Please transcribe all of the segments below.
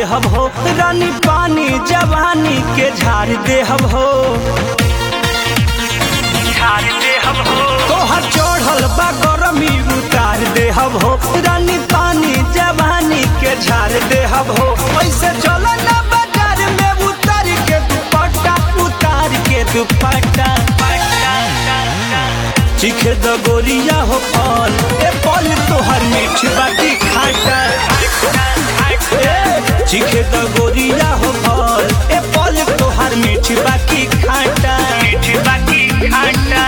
देहब हो रानी पानी जवानी के झाड़ देहब हो झाड़ देहब हो तोहर चढ़ल बा गरमी उतार देहब हो रानी पानी जवानी के झाड़ देहब हो ऐसे चलो ना बाजार में उतार के दुपट्टा उतार के दुपट्टा चिखे द गोरिया हो फल ए फल तोहर मीठ बाटी खाटा ए, चिखे द गोरिया हो फल ए फल तोहर मीठ बाटी खाटा मीठ बाटी खाटा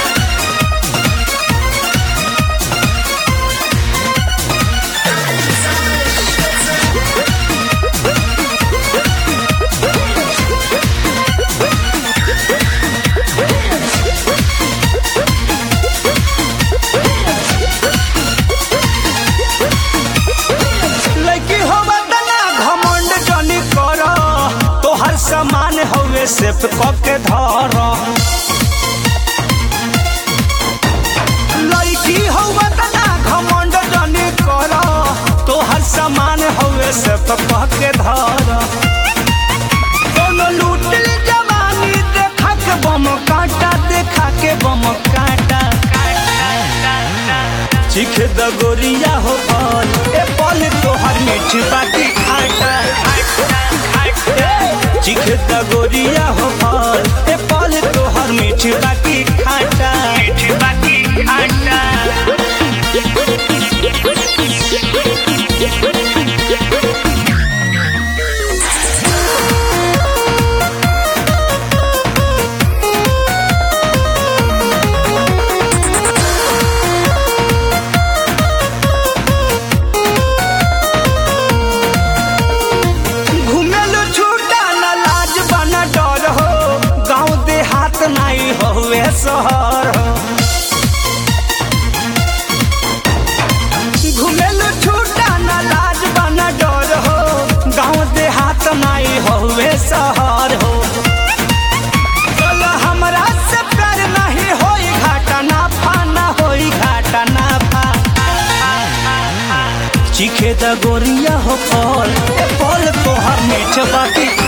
लड़की हो बदना घमंड जनी कर तोहर सामान हवे सेफ क के धर लड़की हो बदना घमंड जनी कर तोहर सामान हवे सेफ क के धर कोनो लूट ली जवानी देखा के बम काटा देखा के बम काटा चिख द गोरिया हो फल ए फल तोहर मीठ बाटी खाटा ए, चिख द गोरिया हो फल ए फल तोहर मीठ बाटी खाटा मीठ बाटी खाटा घुमेलु छूटा न लाज बना डर हो गाँव देहात नहीं होवे शहर हो घुमेलु छूटा न लाज बना डर हो गाँव देहात नहीं होवे शहर हो चल हमरा से प्यार नहीं होई घाटा ना फा ना होई घाटा ना फा चिखे द गोरिया हो फल ए फल तोहर मीठ बाटी